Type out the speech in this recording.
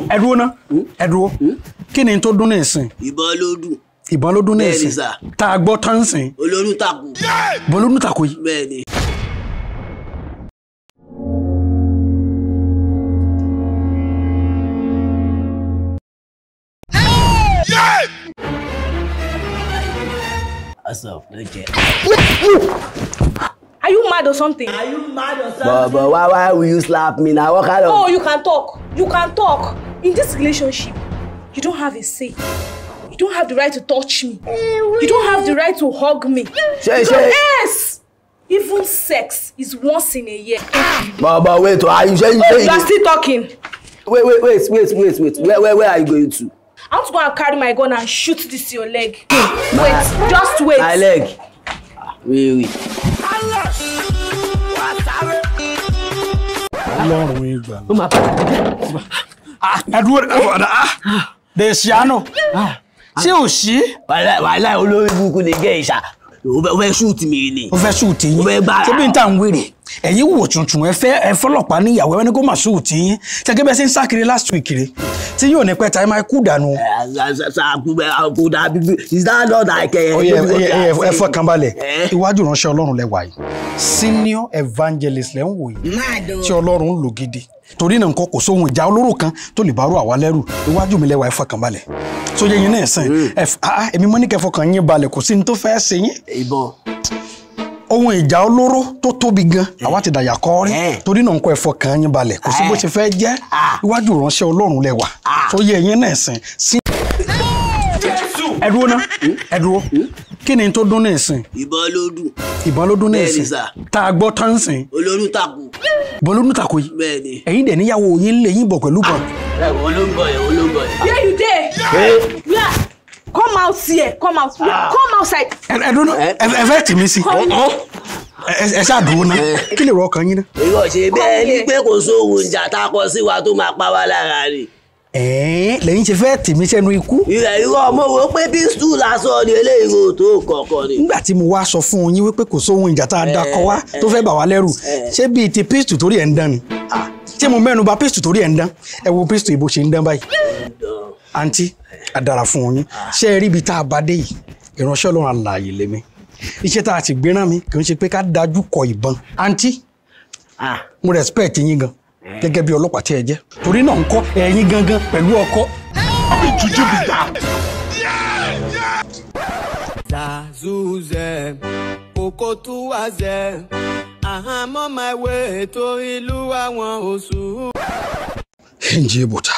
ẹ dúró ná ẹ dúró kí ni tó dún ní ìsìn ìbọn ló dùn ìbọn ló dún ní Bẹ́ẹ̀ni ìsìn sà. tá a gbọ́ tán sìn olórun takò ìbọn ló dún tàkó yìí. bẹ́ẹ̀ ni. Asaf ló jẹ. Are you mad or something? but but why why will you slap me na what kind of. Oh, you can talk. You can talk. In this relationship, you don't have a say. You don't have the right to touch me. You don't have the right to hug me. Ṣé- So, ṣé- yes! Even sex is once in a year. but but wait o are you sure you Oh, sure you are you still talking. wait wait wait wait wait wait where where where are you going to. I want to go and carry my gun and shoot this your leg. Wait, just wait. my leg. Ah, wait wait. ọlọ́run ìgbà ó máa padà ẹ dúró ẹ fọdà ah dèṣíánù ṣé ò sí wàhálà wàhálà olórí burúkú lè gẹ ìṣà o fẹ́ o fẹ́ shoot mi ni. ó fẹ́ ṣùtì yín Ó fẹ́ gbára. ṣé bí n tà ń wèrè ẹ̀yin wò tuntun ẹ fẹ́ ẹ fọlọ́pàá níyàwó ẹ ní kó má ṣùtì yín gẹ́gẹ́ bẹ́ẹ̀ ṣe ń sákiri last week rè tí yóò ní pẹ́ ta ẹ máa kú dànù. àkùdà bíbí is that not like. Ó yẹ ẹ ẹ ẹ fọkàn balẹ̀ Eh? iwájú ìránṣẹ́ ọlọ́run lẹ́wà yìí senior evangelist lẹ́ ń wò yìí tí ọlọ́run ń lò gidi torí náà nǹkan kò sóhun ìjà olóró kan tó lè bárò àwa lẹ́rù iwájú mi lẹ́wà ẹ fọkàn balẹ̀ tó yẹ yín náà sìn ẹ f- ah, ah, èmi mọ́ ní kẹ́ fọkàn yín balẹ̀ kò sí ní tó fẹ́ ṣe yín ìbọn. ohun ìjà olóró tó tóbi gan àwa ti dàyà kọ́ rí Eh. torí náà nǹkan ẹ̀fọ́ kan yín balẹ̀ kò sí bó Eh. ṣe fẹ́ jẹ́ Ah. iwájú ìránṣẹ́ ọlọ́run lẹ́wà Ah. tó yẹ yín náà sìn sí. ẹ dúró ná ẹ dúró kí ni tó dún ní ìsìn ìbọn ló dùn ìbọn ló dún ní Bẹ́ẹ̀ni ìsìn sà. tá a gbọ́ tán sìn olórun takò ìbọn ló dún tàkó yìí bẹ́ẹ̀ ni. ẹ̀yin dẹ̀ níyàwó yín lè yín bọ̀ pẹ̀lú bọ̀ ẹ olóńgbò yẹn olóńgbò yẹn. Where you there? Yeah. Come out here. Come out. Yeah. Come outside. ẹ ẹ dúró ẹ ẹ fẹ́ tì mí sí ẹ ẹ ẹ ṣáà dúró ná kí lè rọ ọkàn yín ná. ìwọ ṣe bẹ́ẹ̀ ni here. pé kò sóhun ìjà tá a kọ sí wa tó máa pa wá lára rè. ẹ̀ẹ́n lẹ́yìn ṣe fẹ́ tì mí sẹ́nu ikú ìrẹ̀ ìwọ ọmọ wo pé pístù lásán ni eléyìí kò tó kọ̀ọ̀kan ni. nígbà tí mo wá sọ fún yín wípé kò sóhun ìjà tá a dakọ wá tó fẹ́ bà wá lẹ́rù ṣé bíi ti pístù torí ẹ̀ ń dán ni ṣé mo mẹ́nu bà pístù torí ẹ̀ ń dán ẹ wo pístù ìbò ṣe ń dán báyìí àǹtí àdàrà fún yín ṣé ẹ rí ibi tá a bá dé yìí ìránṣẹ́ ọlọ́run àlàyé lèmi iṣẹ́ tá a ti gbéràn mi kì í ṣe pé ká dájú kọ ìbọn àǹtí Ah, mo respect yín gan gẹ́gẹ́ bí ọlọ́pàá tí ẹ jẹ́ torí náà ń kọ́ ẹ̀yin gangan pẹ̀lú ọkọ Zazuze, Okotuwaze, I'm on my way to ìlú àwọn oṣù. nje bùtà